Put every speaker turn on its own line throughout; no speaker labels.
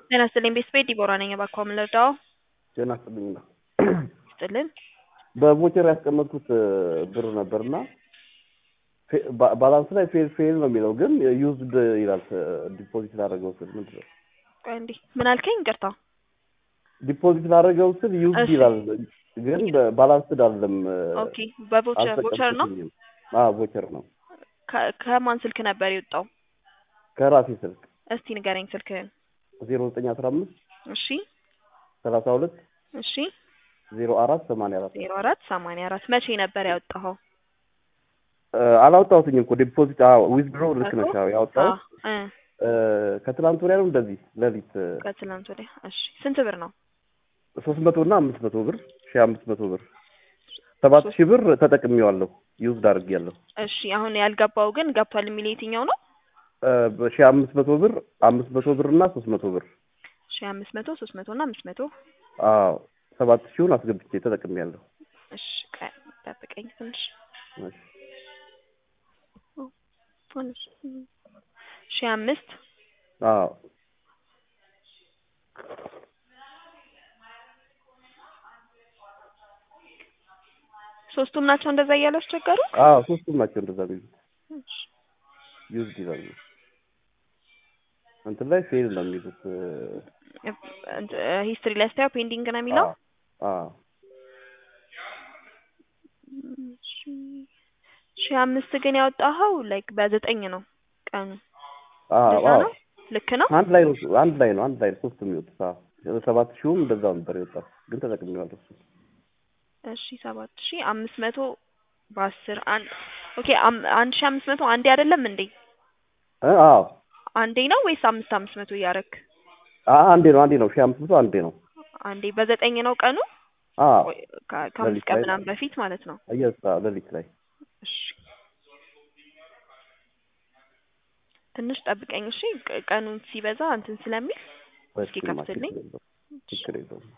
ጤና ይስጥልኝ ቤተሰቤ ዲቦራ ነኝ። እባክዎ ምን ልርዳዎ?
ጤና ይስጥልኝ ነው።
ይስጥልን።
በቮቸር ያስቀመጥኩት ብር ነበርና ባላንስ ላይ ፌል ፌል ነው የሚለው ግን ዩዝድ ይላል። ዲፖዚት ላደረገው ስል ምንድን ነው
ቆይ እንዲህ ምን አልከኝ? ይቅርታ።
ዲፖዚት ላደረገው ስል ዩዝድ
እሺ።
ይላል ግን ባላንስድ አይደለም።
ኦኬ በቮቸር ቮቸር ነው።
አልተቀበልኩትም። አዎ ቮቸር ነው
ከ- ከማን ስልክ ነበር የወጣው?
ከራሴ ስልክ
እስቲ ንገረኝ ስልክህን።
ዜሮ ዘጠኝ አስራ አምስት
እሺ
ሰላሳ ሁለት
እሺ
ዜሮ አራት ሰማንያ አራት
ዜሮ አራት ሰማንያ አራት መቼ ነበር ያወጣኸው?
አላወጣሁትኝ እኮ ዲፖዚት ዊዝድሮ ልክ ነሽ አዎ ያወጣሁት
እ
እ፣ ከትላንት ወዲያ ነው እንደዚህ ሌሊት
ከትላንት ወዲያ። እሺ ስንት ብር ነው?
ሶስት መቶ እና አምስት መቶ ብር ሺህ አምስት መቶ ብር ሰባት ሺህ ብር ተጠቅሜዋለሁ ዩዝድ አድርጌያለሁ
እሺ አሁን ያልገባው ግን ገብቷል የሚል የትኛው ነው?
ሺህ አምስት መቶ ብር አምስት መቶ ብር እና ሶስት መቶ ብር
ሺ አምስት መቶ ሶስት መቶ እና አምስት መቶ
አዎ ሰባት ሺውን አስገብቼ ተጠቅሜያለሁ
እሺ ቆይ ጠብቀኝ ትንሽ
እሺ
ሺ አምስት
አዎ
ሶስቱም ናቸው እንደዛ እያሉ አስቸገሩ።
አዎ ሶስቱም ናቸው እንደዛ የሚሉት ዩዝድ ይላሉ እንትን ላይ ፌል ነው የሚሉት
ሂስትሪ ላይ ስታየው ፔንዲንግ ነው የሚለው።
አዎ
ሺ አምስት ግን ያወጣኸው ላይክ በዘጠኝ ነው ቀኑ።
አዎ
እንደዛ
አዎ
ነው ልክ ነው።
አንድ ላይ ነው አንድ ላይ ነው አንድ ላይ ነው ሶስቱም የሚወጡት አዎ ሰባት ሺውም እንደዛው ነበር የወጣው ግን ተጠቅሜዋለሁ እሱ
እሺ ሰባት ሺ አምስት መቶ በአስር አንድ ኦኬ አም- አንድ ሺ አምስት መቶ አንዴ አይደለም እንዴ?
እ አዎ
አንዴ ነው ወይስ አምስት አምስት መቶ እያረክ?
አ- አንዴ ነው አንዴ ነው ሺህ አምስት መቶ አንዴ ነው
አንዴ በዘጠኝ ነው ቀኑ
አዎ
ወይ ከ- ከአምስት
ሌሊት
ቀን
ላይ
ምናምን በፊት ማለት ነው።
እየሳ ሌሊት ላይ
እሺ ትንሽ ጠብቀኝ እሺ። ቅ- ቀኑን ሲበዛ እንትን ስለሚል እስኪ
በስመ አብ፣
ከፍትልኝ።
ችግር የለውም ችግር የለውም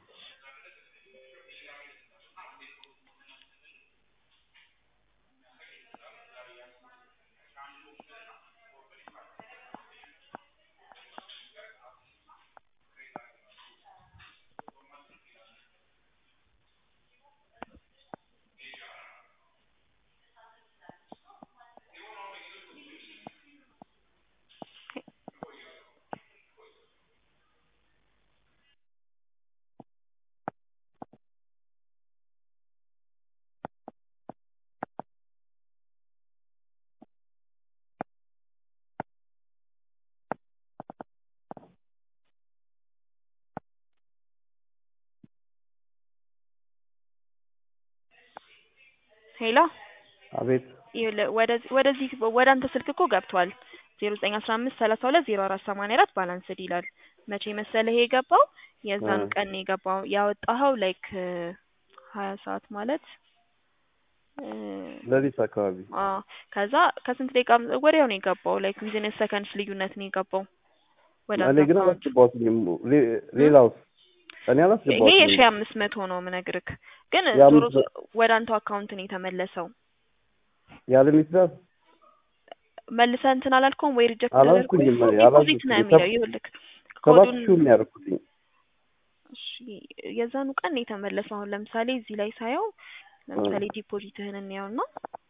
ሄሎ
አቤት
ይኸውልህ ወደዚህ ወደዚህ ወደ አንተ ስልክ እኮ ገብቷል። ዜሮ ዘጠኝ አስራ አምስት ሰላሳ ሁለት ዜሮ አራት ሰማንያ አራት ባላንስድ ይላል። መቼ መሰለህ ይሄ የገባው? የዛኑ
እ።
ቀን ነው የገባው። ያወጣኸው ላይክ ሀያ ሰዓት ማለት እ፣
ሌሊት አካባቢ
አዎ ከዛ ከስንት ደቂቃ ወዲያው ነው የገባው። ላይክ ዊዝን ሰከንድስ ልዩነት ነው የገባው ወደ
እኔ
አንተ
ግን
አካውንት።
አላስገባሁትም ሌ- ሌላውስ እኔ
ይሄ
አላስገባሁትም
የሺ አምስት መቶ ነው ምነግርክ፣ ግን
የአምስት
ዞሮ ዞ- ወደ አንተው አካውንት ነው የተመለሰው።
ያለ ሚስዳት
መልሰህ እንትን አላልከውም ወይ ሪጀክት
አላልኩኝም እኔ
ዲፖዚት ነው
አላልኩኝም
የሚለው።
ሰብ-
ይኸውልህ
ሰባት
ኮዱን
ሺውን ነው ያደረኩትኝ
እሺ የዛኑ ቀን ነው የተመለሰው። አሁን ለምሳሌ እዚህ ላይ ሳየው ለምሳሌ ዲፖዚትህን እንየውና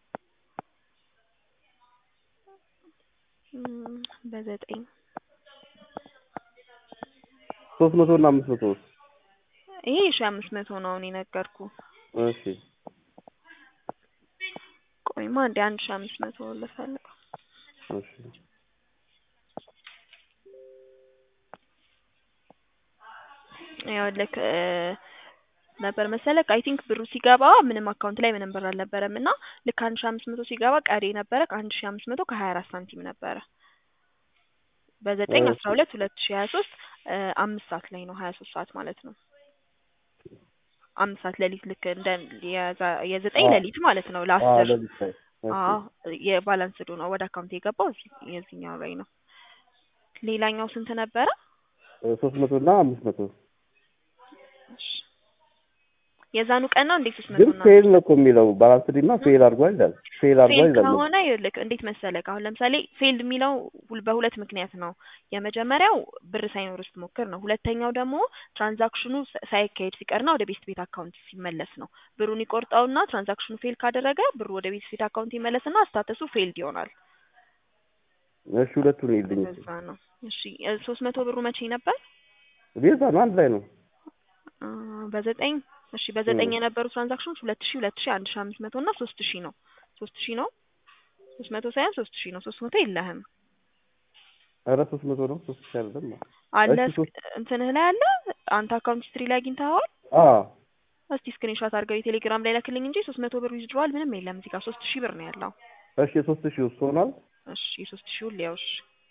እም፣ በዘጠኝ
ሶስት መቶ እና አምስት መቶ
ይሄ የሺ አምስት መቶ ነው አሁን የነገርኩ።
እሺ
ቆይማ እንደ አንድ ሺ አምስት መቶ ልፈልገው።
እሺ
ይኸውልህ እ፣ ነበር መሰለህ አይ ቲንክ ብሩ ሲገባ ምንም አካውንት ላይ ምንም ብር አልነበረም እና ልክ አንድ ሺ አምስት መቶ ሲገባ ቀሪ ነበረ አንድ ሺ አምስት መቶ ከሀያ አራት ሳንቲም ነበረ በዘጠኝ አስራ ሁለት ሁለት ሺ ሀያ ሶስት አምስት ሰዓት ላይ ነው ሀያ ሶስት ሰዓት ማለት ነው። አምስት ሰዓት ሌሊት ልክ እንደ የዛ- የዘጠኝ
አዎ።
ሌሊት ማለት ነው
አዎ
ለአስር
ሌሊት ላይ እሺ
አዎ የባላንስ ዶ ነው ወደ አካውንት የገባው እዚህ- የዚህኛው ላይ ነው። ሌላኛው ስንት ነበረ?
ሶስት መቶ እና አምስት መቶ
እሺ የዛኑ ቀን ነው እንዴት ሶስት መቶ
ግን
እና
ፌል ነው እኮ የሚለው ባላንስድ እና ፌል አድርጓል ይላል። ፌል አድርጓል
ፌል
ይላል።
ከሆነ ይልክ እንዴት መሰለህ አሁን ለምሳሌ ፌልድ የሚለው ሁል- በሁለት ምክንያት ነው። የመጀመሪያው ብር ሳይኖር ስትሞክር ነው። ሁለተኛው ደግሞ ትራንዛክሽኑ ሳ- ሳይካሄድ ሲቀርና ወደ ቤስት ቤት አካውንት ሲመለስ ነው። ብሩን ይቆርጠውና ትራንዛክሽኑ ፌል ካደረገ ብሩ ወደ ቤስት ቤት አካውንት ይመለስና ስታተሱ ፌልድ ይሆናል።
እሺ ሁለቱን ይልኝ
እንደዛ ነው። እሺ ሶስት መቶ ብሩ መቼ ነበር?
ቤዛ ነው አንድ ላይ ነው።
አ፣ በዘጠኝ እሺ በዘጠኝ
እ።
የነበሩ ትራንዛክሽኖች ሁለት ሺ ሁለት ሺ አንድ ሺ አምስት መቶ እና ሶስት ሺ ነው። ሶስት ሺ ነው ሶስት መቶ ሳይሆን ሶስት ሺ ነው። ሶስት መቶ የለህም
ኧረ ሶስት መቶ ነው ሶስት ሺህ አይደለም።
አለ
እሺ ሶስት
እንትንህ ላይ አለ አንተ አካውንት ሂስትሪ ላይ አግኝተኸዋል?
አዎ
እስቲ ስክሪንሾት አድርገው የቴሌግራም ላይ ላክልኝ እንጂ ሶስት መቶ ብር ዊዝድሮዋል ምንም የለም እዚህ ጋር ሶስት ሺህ ብር ነው ያለው።
እሺ ሶስት ሺህ ውስጥ ሆኗል።
እሺ የሶስት ሺውን ሊያውሽ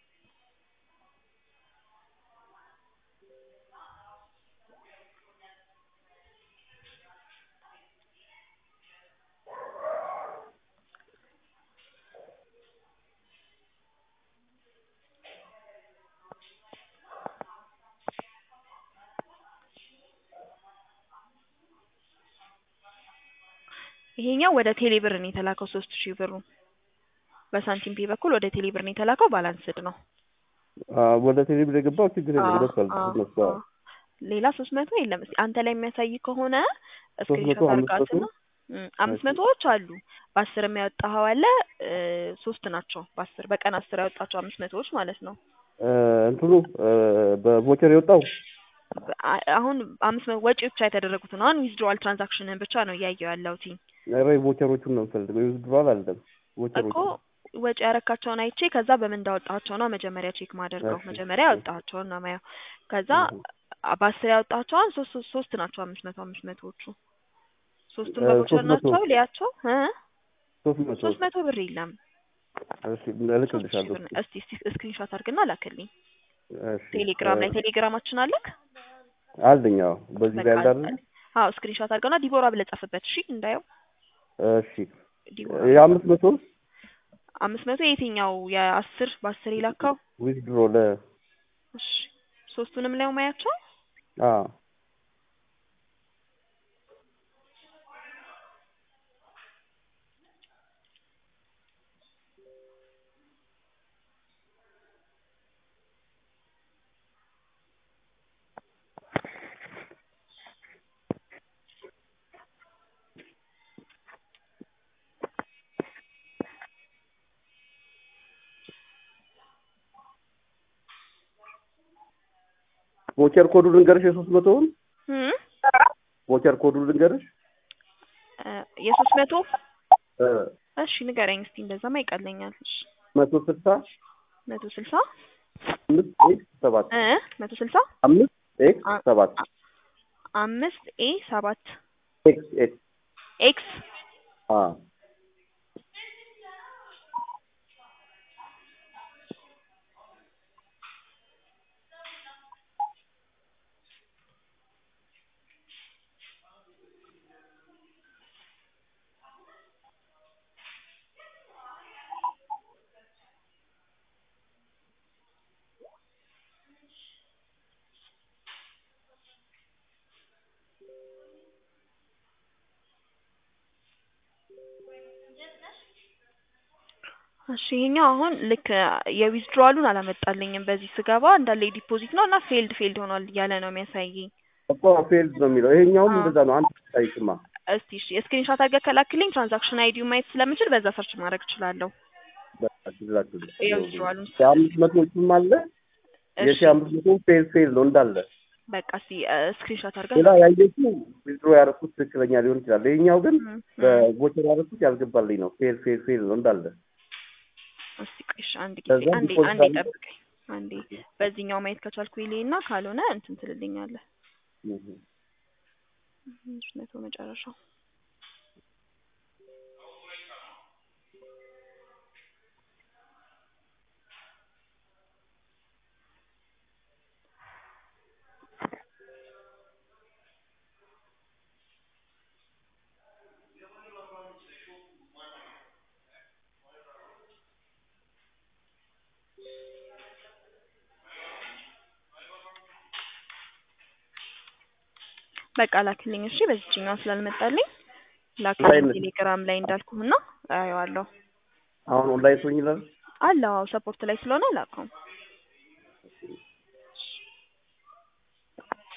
ይሄኛው ወደ ቴሌብር ነው የተላከው ሶስት ሺህ ብሩ በሳንቲም ፔ በኩል ወደ ቴሌብር ነው የተላከው ባላንስድ ነው።
አዎ ወደ ቴሌብር የገባው ችግር የለም
አዎ፣
ደርሷል።
አዎ፣
እነሱ
አዎ። ሌላ ሶስት መቶ የለም። እስኪ አንተ ላይ የሚያሳይ ከሆነ
ሶስት
ስክሪንሾት
መቶ አምስት
አድርጋትና
መቶ
እም፣ አምስት
እሺ።
መቶዎች አሉ። በአስር የሚያወጣኸው አለ እ፣ ሶስት ናቸው። በአስር በቀን አስር ያወጣቸው አምስት መቶዎች ማለት ነው።
እ፣ እንትኑ እ፣ በቮቸር የወጣው
በ- አ- አሁን አምስት መቶ ወጪ ብቻ የተደረጉትን አሁን ዊዝድሮዋል ትራንዛክሽንን ብቻ ነው እያየው ያለሁት
ኧረ ቮቸሮቹን ነው የምፈልገው። ዊዝድሮዋል አይደለም
እኮ
ቮቸሮቹ
ወጪ ያረካቸውን አይቼ ከዛ በምን እንዳወጣቸው ነው መጀመሪያ ቼክ ማደርገው።
እሺ፣
መጀመሪያ
እሺ።
ያወጣቸውን ነው ማየው። ከዛ
እህ።
አ- በአስር ያወጣቸውን ሶስት ሶስት ሶስት ናቸው አምስት መቶ አምስት መቶዎቹ ሶስቱም
እ፣
በቦቸር
ሶስት መቶ
ናቸው። ሊያቸው እ
ሶስት መቶ
ሶስት መቶ ብር የለም።
እሺ
ሶስት ሺህ
እልክልሻለሁ።
ብር ነው። እስቲ እስቲ ስክሪንሾት አድርግና ላክልኝ
እሺ
ቴሌግራም ላይ
እ፣
ቴሌግራማችን አለክ።
አለኝ አዎ። በዚህ
በቃ
ጋር ያለ አይደል?
አዎ ስክሪንሾት አድርገና ዲቦራ ብለህ ጻፍበት። እሺ እንዳየው
እሺ
ዲቦራ
የአምስት መቶ
አምስት መቶ የትኛው የአስር በአስር የላካው?
ዊዝድሮ ለ
እሺ ሶስቱንም ላይ ማያቸው
አዎ ቮቸር ኮዱ ልንገርሽ የሶስት መቶውን
እም
ቮቸር ኮዱ ልንገርሽ
እ፣ የሶስት መቶ
እ፣
እሺ ንገረኝ እስቲ እንደዛማ ይቀለኛል። እሺ
መቶ ስልሳ
መቶ ስልሳ
አምስት ኤክስ ሰባት
እ መቶ ስልሳ
አምስት ኤክስ
አ-
ሰባት
አ- አምስት ኤ ሰባት
ኤክስ ኤክስ
ኤክስ
አ
እሺ ይሄኛው አሁን ልክ የዊዝድሮዋሉን አላመጣልኝም። በዚህ ስገባ እንዳለ የዲፖዚት ነው እና ፌልድ ፌልድ ሆኗል እያለ ነው የሚያሳየኝ።
እኮ ፌልድ ነው የሚለው ይሄኛውም
አዎ።
እንደዛ ነው። አንድ ታይክማ
እስቲ እሺ ስክሪንሾት አድርገህ ከላክልኝ ትራንዛክሽን አይዲውን ማየት ስለምችል በዛ ሰርች ማድረግ እችላለሁ። የዊዝድሮዋሉን
የአምስት መቶዎቹም አለ
እሺ
የሺ አምስት መቶ ፌል ፌል ነው እንዳለ።
በቃ እስቲ ስክሪንሾት አድርገህ
ሌላ ያየችው ዊዝድሮ ያደረኩት ትክክለኛ ሊሆን ይችላል። ይሄኛው ግን
እም፣ እም።
በቮቸር ያደረኩት ያልገባልኝ ነው። ፌል ፌል ፌል ነው እንዳለ።
እስቲ ቆይ እሺ አንድ ጊዜ
ከዛ
አንዴ
ዲፖዚት
አንዴ
አለ?
ጠብቀኝ አንዴ በዚህኛው ማየት ከቻልኩ ይሌና ካልሆነ እንትን ትልልኛለህ።
እህ።
አምስት መቶ መጨረሻው በቃ ላክልኝ እሺ። በዚችኛዋ ስላልመጣልኝ
ኦንላይን
ላክልኝ ቴሌግራም ላይ እንዳልኩህና አየዋለሁ።
አሁን ኦንላይን ሆኝ ይላል።
አለ አዎ፣ ሰፖርት ላይ ስለሆነ አላውቀውም።